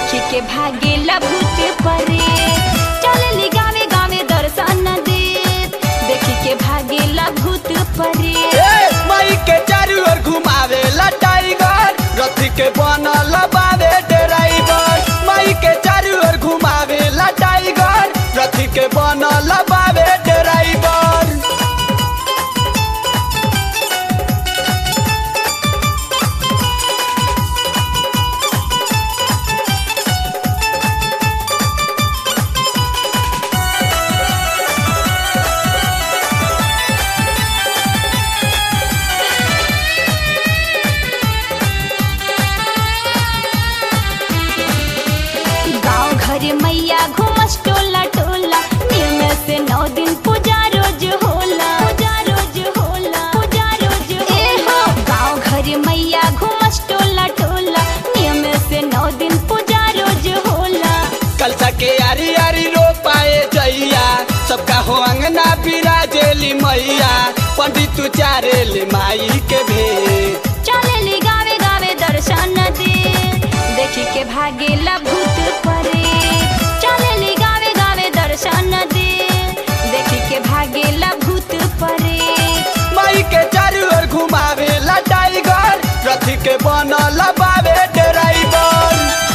देखी के भागेला भूत परे चलली गावे गावे दर्शन दे देखी के भागेला भूत परे ए, माई के चारू ओर घुमावे ला टाइगर रथी के बनल बावे ड्राइवर माई के चारू ओर घुमावे ला टाइगर रथी के बनल बावे ड्राइवर गाँव घर मैया घुमस टोला टोला नियम से नौ दिन पूजा रोज होला पूजा रोज होला पूजा रोज ए हो गाँव घर मैया घुमस टोला टोला नियम से नौ दिन पूजा रोज होला कलसा के आरी आरी रो पाए जैया सबका हो अंगना बिराजेली मैया पंडित चारेली माई के भेद चलेली गावे गावे दर्शन दे देखी के भागेला भूत परे चलेली गावे गावे दर्शन दे देखी के भागेला भूत परे माई के चारू ओर घुमावे ला टाइगर रथी के बनल बावे ड्राइवर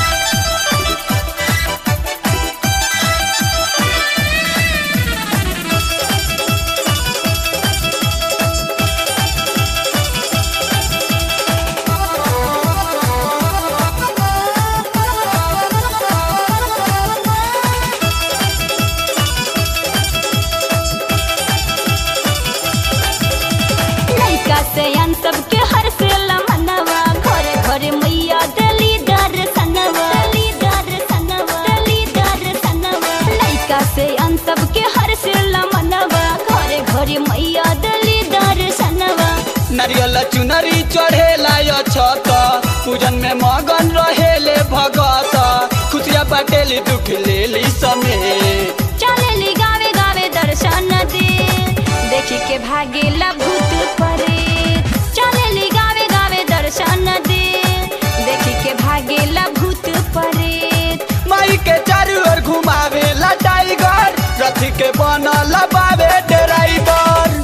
लइका से अन सबके हर से मनवा घरे घरे मैया दली दर्शनवा दली दर्शनवा दली दर्शनवा लइका से अन सबके हर से मनवा घरे घरे मैया दली दर्शनवा नारियल चुनरी चढ़ेला यो छत पूजन में मगन रहेले भगत खुशिया बाटेली दुख लेली समेत चलेली गावे गावे दर्शन दे देखी के भागेला भूत परे चलेली गावे गावे दर्शन दे देखी के भागेला भूत परे माई के चारू ओर घुमावे ला टाइगर रथी के बनल बावे ड्राइवर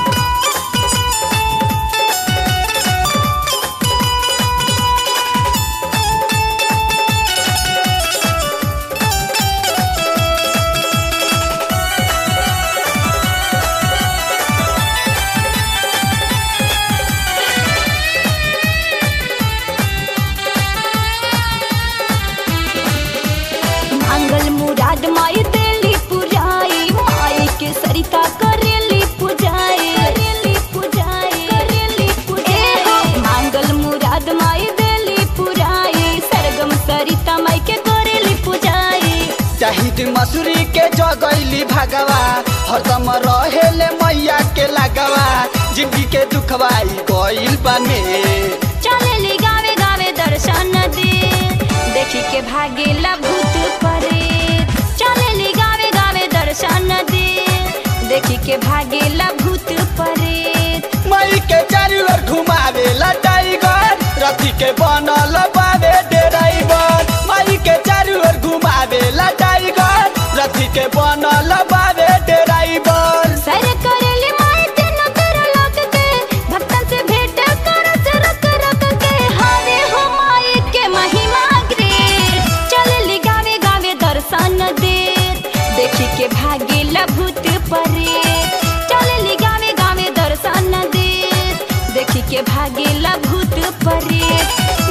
मंगल मुराद माई देली पुजाई माई के सरिता करेली पुजाई करेली पुजाई करेली पुजाई मंगल मुराद माई देली पुजाई सरगम सरिता माई के करेली पुजाई चाहिद मसूरी के जगैली भगवा हरदम रहेले मैया के लगवा जिंदगी के दुखवाई गइल बने चलेली गावे गावे दर्शन दे देखी के भागेला भूत परे चलेली गावे गावे दर्शन दे देखी के भागेला भूत परे माई के चारू ओर घुमावे ला टाइगर रथी के बनल बावे ड्राइवर माई के चारू ओर घुमावे ला टाइगर रथी के बनल बावे ड्राइवर सर करेली माई तेनो तेरो लोक के भक्तन से भेंट करत रक रक के हावे हो माई के महिमा ग्रेट चलेली गावे गावे दर्शन दे देखी के भागेला भूत परे चलेली गावे गावे दर्शन दे देखी के भागेला भूत परे